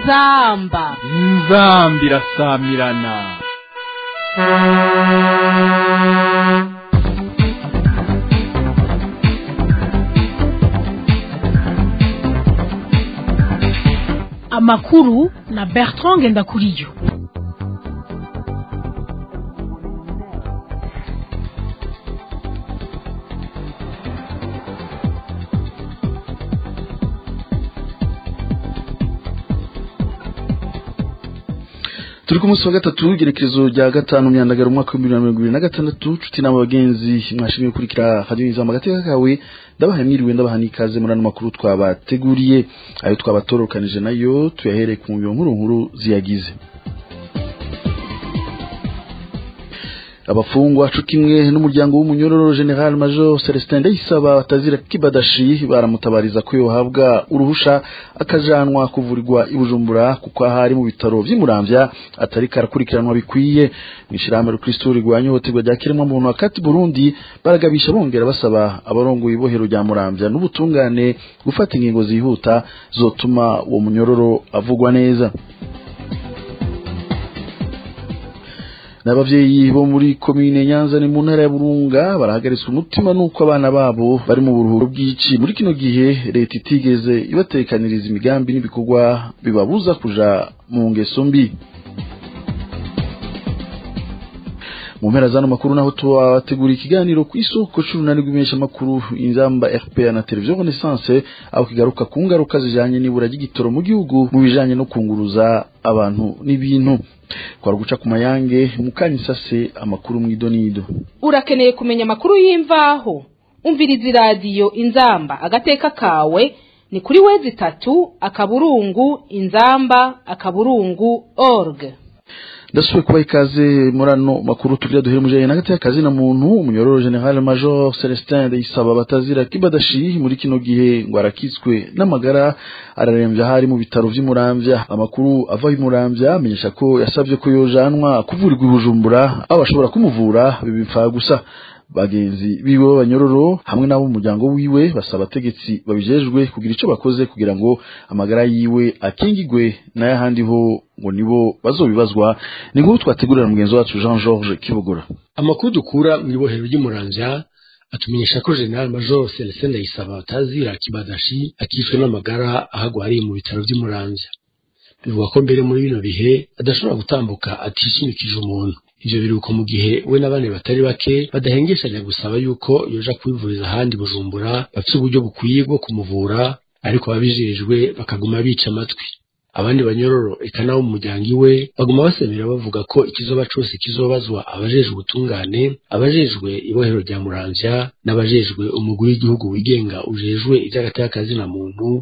inzamba inzambi irasamirana amakuru na bertrand ngendakuriyo turi ku munsi wa gatatu igerekezo rya gatanu myandagaro umwaka w'ibihumbi bibiri na mirongo ibiri na gatandatu nshuti n'abo bagenzi mwashimye gukurikira radiyo nizama agateka kawe ndabaha mwiriwe ndabaha n'ikaze muri ano makuru twabateguriye ayo twabatorokanije nayo tuyahereye ku nkuru nkuru nkuru ziyagize abafungwa co kimwe n'umuryango w'umunyororo general major celestin ndayisaba batazira kibadashi baramutabariza ko yohabwa uruhusha akajanwa kuvurirwa i bujumbura kuko ahari mu bitaro vy'imuramvya atari karakurikiranwa bikwiye mw'ishirahamwe rukristo rigwanya ihohoterwa rya kiremwamuntu wakati burundi baragabisha bongera basaba abarongoye ibohero rya muramvya n'ubutungane gufata ingingo zihuta zotuma uwo munyororo avugwa neza n'abavyeyi bo muri komine nyanza ni mu ntara ya burunga barahagaritswe umutima n'uko abana babo bari mu buruhuro bw'ici muri kino gihe leta itigeze ibatekaniriza imigambi n'ibikorwa bibabuza kuja mu ngeso mbi mu mpera zano makuru naho tubategura ikiganiro ku isoko c'urunani rw'imesha makuru inzamba RPA na televiziyo Renaissance aho kigaruka ku ngaruka zijanye n'ibura ry'igitoro mu gihugu mu bijanye no kunguruza abantu n'ibintu kwari guca ku mayange mukanyisase amakuru mw'idonido urakeneye kumenya amakuru y'imvaho umviriza iradiyo inzamba agateka kawe ni kuri wezi itatu akaburungu inzamba akaburungu org ndasubiye kubaha ikaze muri ano makuru tugira duhere mujanye n'agati y'akazi na muntu umunyororo general major celestin ndayisaba batazira kibadashi muri kino gihe ngo arakitswe n'amagara araremvya hari mu bitaro vy'imuramvya amakuru ava imuramvya amenyesha ko yasavye ko yojanwa kuvurirwa i bujumbura aho bashobora kumuvura bibipfa gusa bagenzi biwe b'abanyororo hamwe n'abo mu muryango wiwe basaba abategetsi babijejwe kugira ico bakoze kugira ngo amagara yiwe akingigwe n'ayahandi ho ngo nibo bazobibazwa ni nkuru twategurira mugenzi wacu Jean Georges Kibogora amakuru dukura mu ibohero ry'umuramvya atumenyesha ko General Major Celestin Ndayisaba atazira kibadashi akishwe n'amagara ahagwariye mu bitaro vy'umuramvya bivuga ko mbere muri bino bihe adashobora gutambuka atishimikije umuntu ivyo biruko mu gihe we n'abandi batari bake badahengeshanya gusaba yuko yoja kwivuriza ahandi bujumbura bafise uburyo bukwiye bwo kumuvura ariko ababijejwe bakaguma bica amatwi abandi banyororo eka nabo mu muryango iwe baguma basemera bavuga ko ikizoba cose kizobazwa abajejwe ubutungane abajejwe ibohero rya muramvya n'abajejwe umugwi w'igihugu wigenga ujejwe ivy'agatakazi na muntu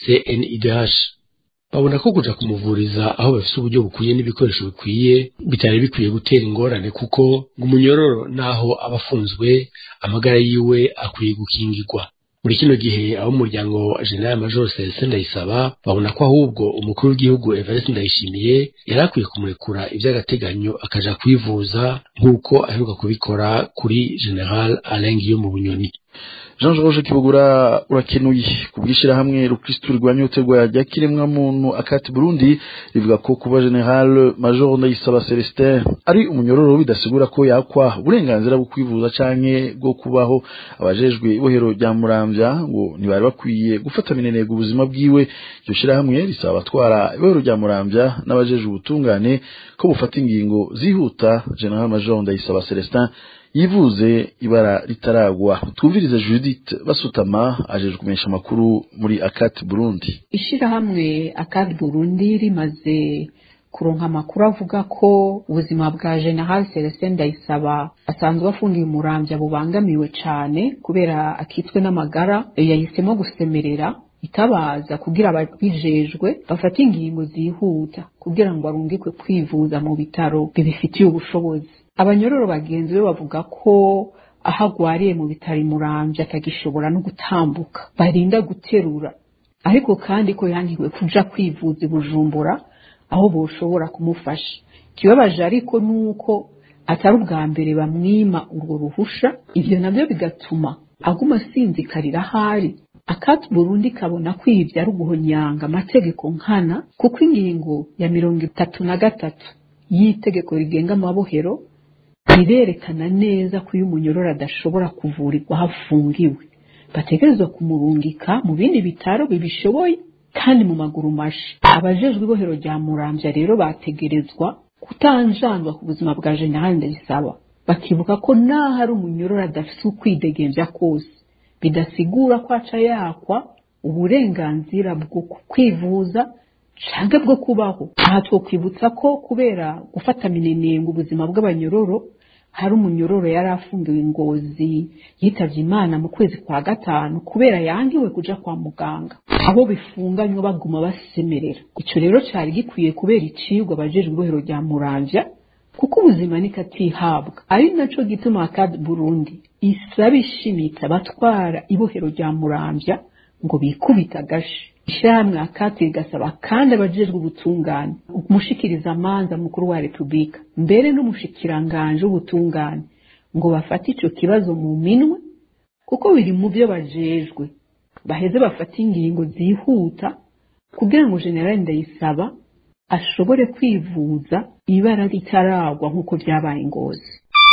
CNIDH babona ko kuja kumuvuriza aho bafise uburyo bukwiye n'ibikoresho bikwiye bitari bikwiye gutera ingorane kuko ngo umunyororo naho aba afunzwe amagara yiwe akwiye gukingirwa muri kino gihe abo umuryango wa General Major Celestin Ndayisaba babona ko ahubwo umukuru w'igihugu Evariste Ndayishimiye yari akwiye kumurekura ivy'agateganyo akaja kwivuza nk'uko aheruka kubikora kuri General Alain Guillaume Bunyoni Jean Georges Kibogora urakenuye kubwishira hamwe rukristo rwanya ihohoterwa rya kiremwa muntu akati Burundi rivuga ko kuba General Major Ndayisaba Celestin ari umunyororo bidasigura ko yakwa uburenganzira bwo kwivuza canke bwo kubaho abajejwe ibohero rya Muramvya ngo ntibari bakwiye gufata minenega ubuzima bwiwe iryo shira hamwe risaba abatwara ibohero rya Muramvya n'abajejwe ubutungane ko bufata ingingo zihuta General Major Ndayisaba Celestin yivuze ibara ritaragwa twumvirize Judith basutama ajeje kumesha amakuru muri Akat Burundi ishirahamwe Akat Burundi rimaze kuronka amakuru avuga ko ubuzima bwa General Celestin Ndayisaba asanzwe afungiye umuramvya bubangamiwe cane kubera akitswe n'amagara yahisemo gusemerera itabaza kugira ababijejwe bafate ingingo zihuta kugira ngo arungikwe kwivuza mu bitaro bibifitiye ubushobozi abanyororo bagenzi be bavuga ko aho agwariye mu bitaro imuramvya atagishobora no gutambuka barinda guterura ariko kandi ko yankiwe kuja kwivuza i bujumbura aho boshobora kumufasha ikibabaje ariko nuko atari ubwa mbere bamwima urwo ruhusha ivyo navyo bigatuma aguma asinzikarira ahari akati burundi kabona ko ibi ari uguhonyanga amategeko nkana kuko ingingo ya mirongo itatu na gatatu y'itegeko rigenga amabohero rirerekana neza ko iyo umunyororo adashobora kuvurirwa aho afungiwe bategerezwa kumurungika mu bindi bitaro bibishoboye kandi mu maguru mashi abajejwe ibohero rya muramvya rero bategerezwa kutanjanjwa ku buzima bwa generali ndayisaba bakibuka ko naho ari umunyororo adafite ukwidegemvya kose bidasigura ko aca yakwa uburenganzira bwo kwivuza canke bwo kubaho aha twokwibutsa ko kubera gufata minenengo ubuzima bw'abanyororo hari umunyororo yari afungiwe ingozi yitavye imana mu kwezi kwa gatanu kubera yangiwe kuja kwa muganga abo bifunganywe baguma basemerera ico rero cari gikwiye kubera icigwa abajejwe ibohero rya muramvya kuko ubuzima nikatihabwa ari naco gituma akad burundi isaba ishimitse abatwara ibohero rya muramvya ngo bikubita agashi ishyirahamwe akati rigasaba kandi abajejwe ubutungane umushikiriza amanza mukuru wa repubulika mbere n'umushikiranganje w'ubutungane ngo bafate ico kibazo mu minwe kuko biri mu byo bajejwe baheze bafate ingingo zihuta kugira ngo generali ndayisaba ashobore kwivuza ibara ritaragwa nk'uko vyabaye ingozi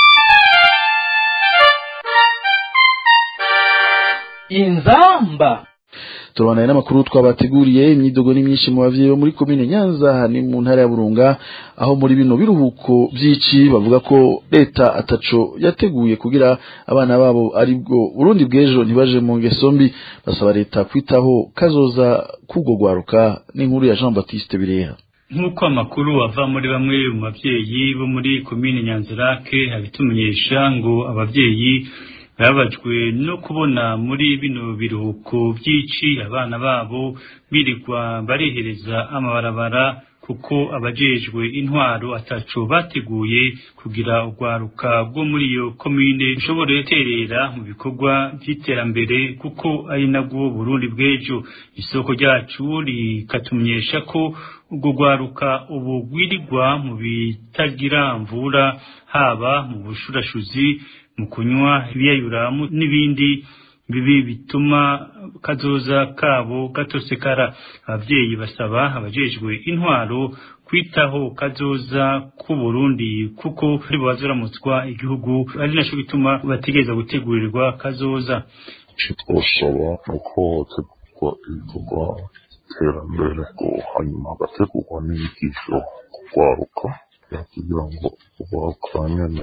inzamba turabanaye n'amakuru twabateguriye imyidogo ni myinshi mu bavyeyi bo muri komine nyanza ni mu ntara ya burunga aho muri bino biruhuko vy'ici bavuga ko leta ataco yateguye kugira abana babo aribwo burundi bw'ejo ntibaje mu ngeso mbi basaba leta kwitaho kazoza k'ubwo gwaruka n'inkuru ya jean baptiste bireha nk'uko amakuru ava muri bamwe mu bavyeyi bo muri komine nyanzirake abitumenyesha ngo abavyeyi babajwe no kubona muri bino biruhuko by'ici abana babo birirwa barehereza amabarabara kuko abajejwe intwaro ataco bateguye kugira urwaruka rwo muri iyo komine rushobore guterera mu bikorwa vy'iterambere kuko ari nabwo Burundi bw'ejo isoko ryacu rikatumenyesha ko urwo rwaruka ubu rwirirwa mu bitagira mvura haba mu bushurashuzi mu kunywa ibiyayuramu n'ibindi bibi bituma kazoza kabo gatosekara abavyeyi basaba abajejwe intwaro kwitaho kazoza ku Burundi kuko aribo baziramutswa igihugu ari naco gituma bategereza gutegurirwa kazoza ico twosaba nuko hategurwa ibikorwa iterambere ngo hanyuma hagategurwa n'inyigisho kugwaruka kugira ngo urwaruka nyene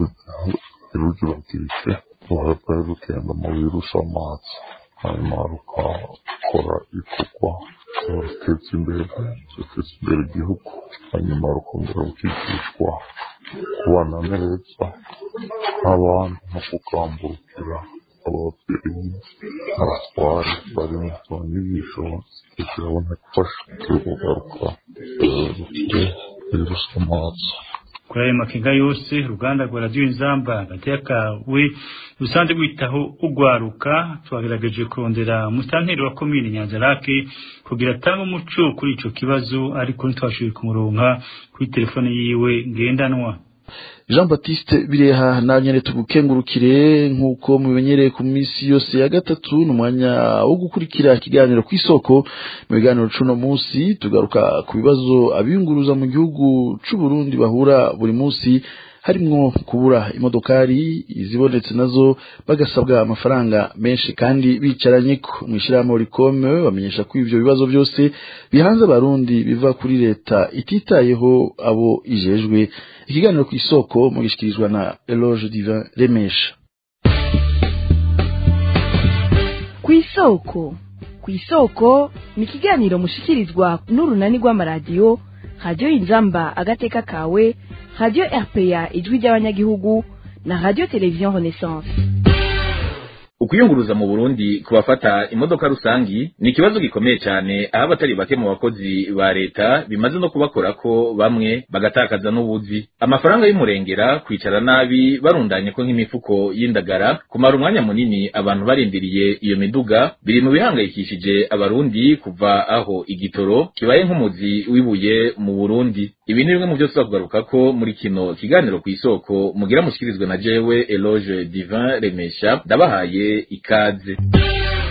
ntirugiragirike ruhave rugenda mu virusi amazi hanyuma rugakora ibikorwa ruteza imbere ruteza imbere igihugu hanyuma rukongera rukigishwa kubana neza nk'abandi no kugamburukira ababyeyi n'abatware bari mu zo nyigisho kugira ngo gufasha kugaruka rufite virusi amazi kuri ayo makenga yose uruganda rwa radiyo inzamba hagati y'akawe rusanzwe rwitaho ugwaruka twagerageje kurondera musitanteri wa komine nyanzarake kugira atange umuco kuri ico kibazo ariko ntitwashoboye kumuronka kuri telefone yiwe ngendanwa jean baptiste bireha nanyene tugukengurukire nk'uko mubimenyereye ku minsi yose ya gatatu ni umwanya wo gukurikira ikiganiro ku isoko mu biganiro c'uno munsi tugaruka ku bibazo abiyunguruza mu gihugu c'uburundi bahura buri munsi harimwo kubura imodokari izibonetse nazo bagasabwa amafaranga menshi kandi bicaranyeko mw'ishirahamwe rikome bamenyesha ko ivyo bibazo byose bihanze abarundi biva kuri leta ititayeho abo ijejwe ikiganiro ku isoko mugishikirizwa na Eloge Divin Remesha ku isoko ku isoko ni ikiganiro mushikirizwa n'urunani rw'amaradiyo radiyo inzamba agateka kawe radiyo rpa ijwi ry'abanyagihugu na radiyo televiziyo renaissance ukuyunguruza mu Burundi ku bafata imodoka rusangi ni ikibazo gikomeye cyane aho abatari bake mu bakozi ba leta bimaze no kubakora ko bamwe bagatakaza n'ubuzi amafaranga y'umurengera kwicara nabi barundanye ko nk'imifuko y'indagara kumara umwanya munini abantu barindiriye iyo miduga biri mu bihangayikishije abarundi kuva aho igitoro kibaye nk'umuzi w'ibuye mu Burundi ibi ni bimwe mu byo tuzakugaruka ko muri kino kiganiro ku isoko mugira mushikirizwe na jewe Eloge Divin Remesha ndabahaye ikaze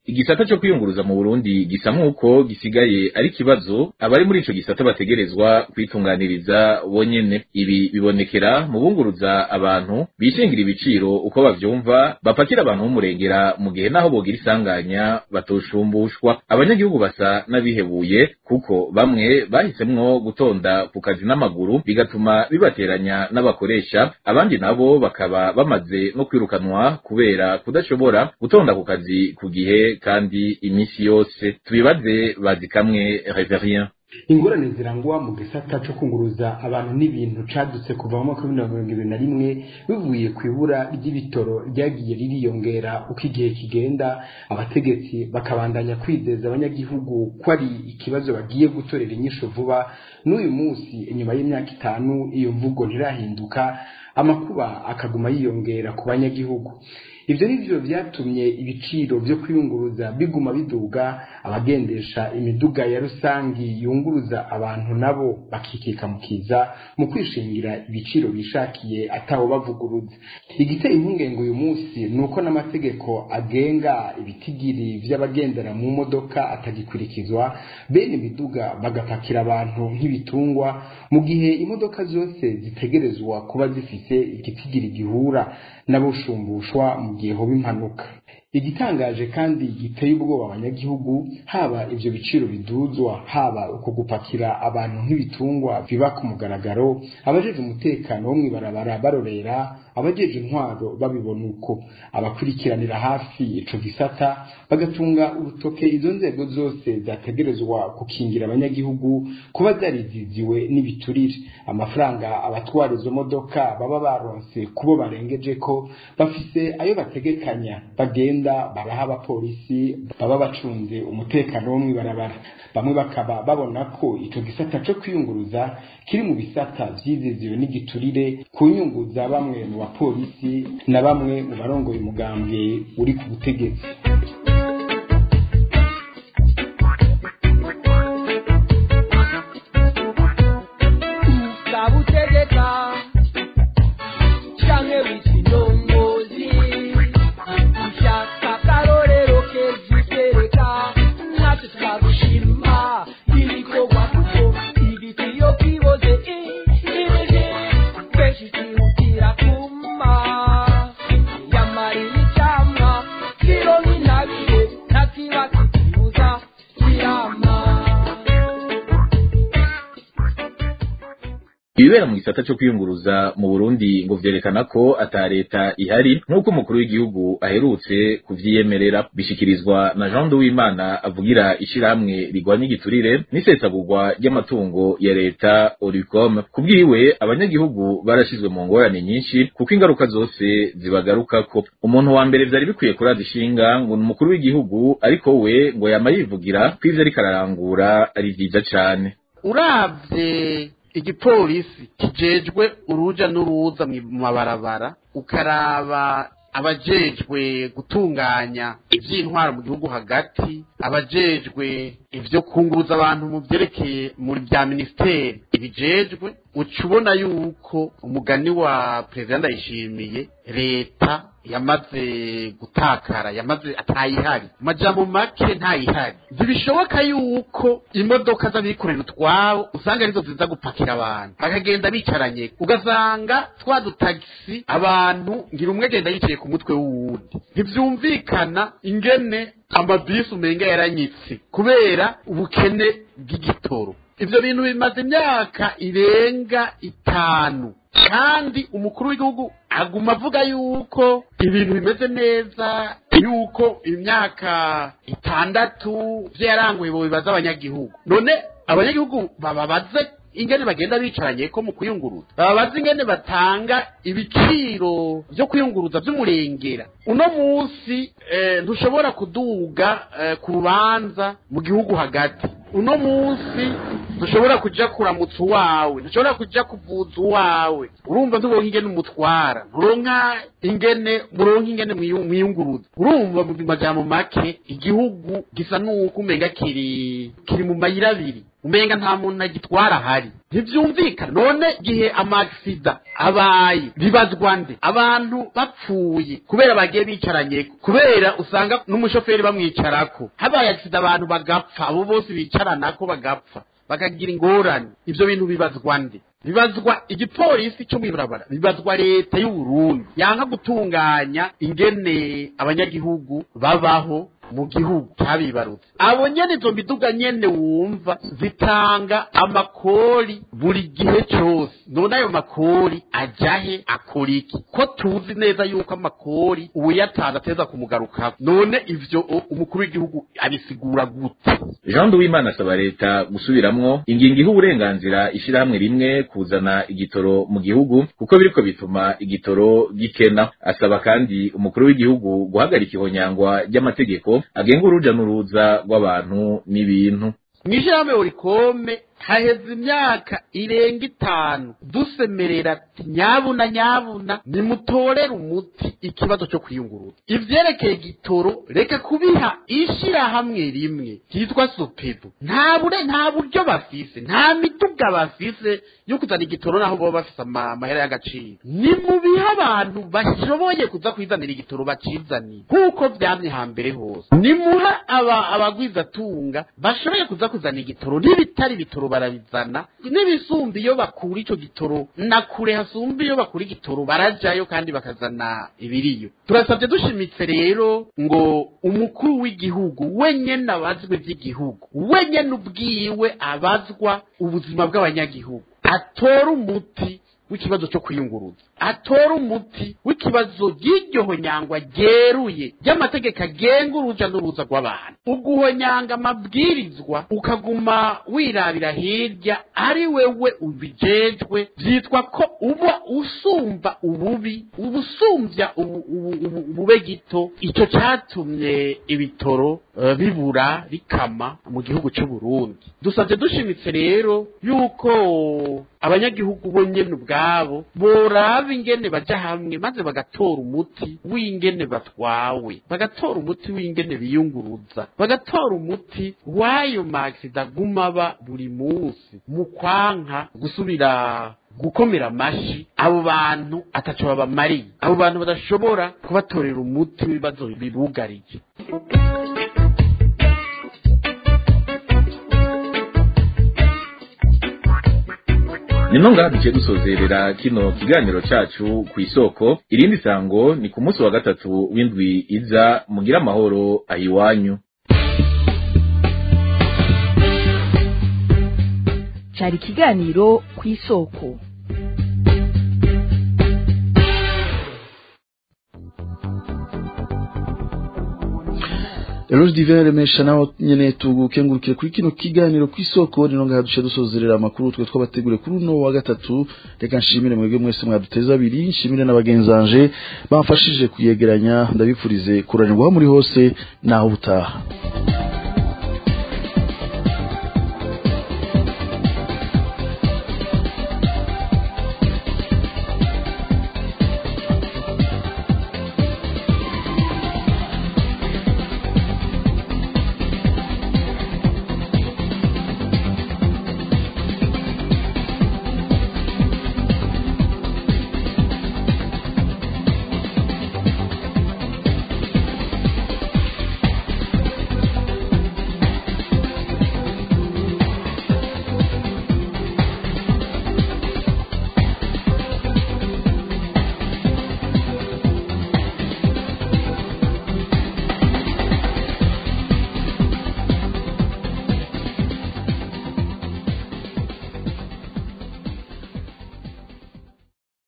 igisata cyo kwiyunguruza mu Burundi gisa nk'uko gisigaye ari kibazo abari muri ico gisata bategerezwa kwitunganiriza bonyene ibi bibonekera mu bunguruza abantu bishingira ibiciro uko bavyumva bapakira abantu b'umurengera mu gihe naho bogira isanganya batoshumbushwa abanyagihugu basa n'abihebuye kuko bamwe bahisemwo gutonda ku kazi n'amaguru bigatuma bibateranya n'abakoresha abandi nabo bakaba bamaze no kwirukanwa kubera kudashobora gutonda ku kazi ku gihe kandi iminsi yose tubibaze bazi kamwe reverien ingorane zirangwa mu gisata cyo kunguruza abantu n'ibintu cadutse kuva mu mwaka w'ibihumbi mirongo ibiri na rimwe bivuye ku ibura ry'ibitoro ryagiye ririyongera uko igihe kigenda abategetsi bakabandanya kwizeza abanyagihugu ko ari ikibazo bagiye gutorera inyisho vuba n'uyu munsi inyuma y'imyaka itanu iyo mvugo ntirahinduka amakuba akaguma yiyongera ku banyagihugu ibyo ni byo byatumye ibiciro byo kwiyunguruza biguma biduga abagendesha imiduga ya rusangi yunguruza abantu nabo bakikika mu kiza mu kwishingira ibiciro bishakiye ataho bavuguruza igiteye impungenge uyu munsi ni uko n'amategeko agenga ibitigiri by'abagendera mu modoka atagikurikizwa bene imiduga bagapakira abantu nk'ibitungwa mu gihe imodoka zose zitegerezwa kuba zifise igitigiri gihura n'abashumbushwa mu gihe hoba impanuka igitangaje kandi giteye ubwoba abanyagihugu haba ivyo biciro biduzwa haba uko gupakira abantu nk'ibitungwa biba ku mugaragaro abajeje umutekano wo mw'ibarabara barorera abajeje intwaro babibona uko abakurikiranira hafi ico gisata bagatunga urutoke izo nzego zose zategerezwa gukingira abanyagihugu kuba zariziziwe n'ibiturire amafaranga abatwara izo modoka baba baronse kubo barengeje ko bafise ayo bategekanya bagenda baraha abapolisi baba bacunze umutekano wo mw'ibarabara bamwe bakaba babona ko ico gisata co kwiyunguruza kiri mu bisata vyiziziwe n'igiturire ku nyungu za bamwe mu bapolisi na bamwe mu barongoye umugambwe uri ku butegetsi ukabutegeka canke w'ikindongozi ushaka akarorero kezitereka natwe twagushima ibikorwa kuko ibitiyo kiboze ibiri kenshi twihutira kuma yamara imicamwa kiro nk'intabire ntakiba kikibuza kirama ibibera mu gisata cyo kwiyunguruza mu Burundi ngo vyerekana ko ata leta ihari nk'uko umukuru w'igihugu aherutse kuvyiyemerera bishikirizwa na Jean Duwimana avugira ishirahamwe rigwanya igiturire n'isesagurwa ry'amatungo ya leta Oricom kubwiwe abanyagihugu barashizwe mu ngorane nyinshi kuko ingaruka zose zibagarukako umuntu wa mbere vyari bikwiye kuraza ishinga ngo ni umukuru w'igihugu ariko we ngo yama yivugira ko ivyo ariko ararangura ari vyiza cane uravye igipolisi kijejwe uruja n'uruza mu mabarabara ukaraba abajejwe gutunganya ivy'intwaro mu gihugu hagati abajejwe ivyo kunguruza abantu mu vyerekeye muri bya minisiteri ibijejwe uca ubona yuko umugani wa perezida ndayishimiye leta yamaze gutakara yamaze atayihari mu majambo make ntayihari ntibishoboka yuko imodoka z'abikorera utwabo usanga arizo ziza gupakira abantu bakagenda bicaranye ugasanga twa dutagisi abantu ngira umwe agenda yicaye ku mutwe w'uwundi ntivyumvikana ingene amabisi umenga yaranyitse kubera ubukene bw'igitoro ivyo bintu bimaze imyaka irenga itanu kandi umukuru w'igihugu aguma avuga yuko ibintu bimeze neza yuko imyaka itandatu vyo yaranguye bo bibaza abanyagihugu none abanyagihugu bababaze ingene bagenda bicaranye ko mu kuyunguruza bababaze ingene batanga ibiciro vyo kuyunguruza vy'umurengera uno munsi eh, ntushobora kuduga eh, ku rubanza mu gihugu hagati uno munsi ntushobora kuja kuramutsa uwawe ntushobora kuja kuvuza uwawe urumva nturonka ingene umutwara nturonka ingene muronka ingene mwiyu- mwiyunguruza urumva mu majambo make igihugu gisa n'uko umenga kiri kiri mu mayira abiri umenga nta muntu agitwara ahari ntibyumvikana none igihe amagisida abaye bibazwa nde abantu bapfuye kubera bagiye bicaranye kubera usanga n'umushoferi bamwicarako habaye agisida abantu bagapfa abo bose bicaranako bagapfa bakagira ingorane ibyo bintu bibazwa nde bibazwa igipolisi cyo mw'ibarabara bibazwa leta y'u Burundi yanka gutunganya ingene abanyagihugu babaho mu gihugu cyabibarutse abo nyene izo miduga nyene wumva zitanga amakori buri gihe cyose none ayo makori ajahe akora iki ko tuzi neza yuko amakori uwuyatanze ateza kumugarukako none ivyo umukuru w'igihugu abisigura gute jean duwimana asaba leta gusubiramwo ingingo iha uburenganzira ishyirahamwe rimwe kuzana igitoro mu gihugu kuko biriko bituma igitoro gikena asaba kandi umukuru w'igihugu guhagarika ihonyangwa ry'amategeko agenga uruja n'uruza rw'abantu n'ibintu mw'ishyirahamwe orikome haheze imyaka irenga itanu dusemerera ati nyabuna nyabuna nimutorere umuti ikibazo cyo kwiyunguruza ivyerekeye igitoro reka kubiha ishirahamwe rimwe ryitwa sopebu nta bure nta buryo bafise nta miduga bafise yo kuzana igitoro naho baba bafise ama- amahera y'agaciro nimubihe abantu bashoboye kuza kwizanira igitoro bacizaniye nk'uko vyamye hambere hose nimuha aba abagwizatunga bashoboye kuza kuzana igitoro n'ibitari bitoro barabizana n'ibisumba iyo bakura ico gitoro na kure hasumba iyo bakura igitoro barajayo kandi bakazana ibiriyo turasabye dushimitse rero ngo umukuru w'igihugu wenyene abazwe vy'igihugu wenyene ubwiwe abazwa ubuzima bw'abanyagihugu atora umuti w'ikibazo cyo kwiyunguruza atora umuti w'ikibazo ry'iryohonyangwa ryeruye ry'amategeko agenga uruja n'uruza rw'abantu uguhonyanga amabwirizwa ukaguma wirabira hirya ari wewe ubijejwe vyitwa ko uba usumba ububi uba usumbya ubu- ubu- ubu- ubube gito ico catumye ibitoro eh, bibura bikama mu gihugu c'u Burundi dusavye dushimitse rero yuko abanyagihugu bo nyene ubwabo boraba ingene baja hamwe maze bagatora umuti w'ingene batwawe bagatora umuti w'ingene biyunguruza bagatora umuti w'ayo magisida aguma aba buri munsi mu kwanka gusubira gukomera amashi abo bantu ataco babamariye abo bantu badashobora kubatorera umuti w'ibibazo bibugarije nino ngaha duciye dusozerera kino kiganiro cacu ku isoko irindi sango ni ku munsi wa gatatu w'indwi iza mugira amahoro ahiwanyu cyari ikiganiro ku isoko Eloge Divin remesha nawe nyene tugukengurukire kuri kino kiganiro kw'isoko nino ngaha duce dusozerera amakuru twe twabategure kuri uno wa gatatu reka nshimire mwebwe mwese mwaduteza abiri nshimire n'abagenzanje bamfashije kuyegeranya ndabifurize kuranirwaho muri hose naho ubutaha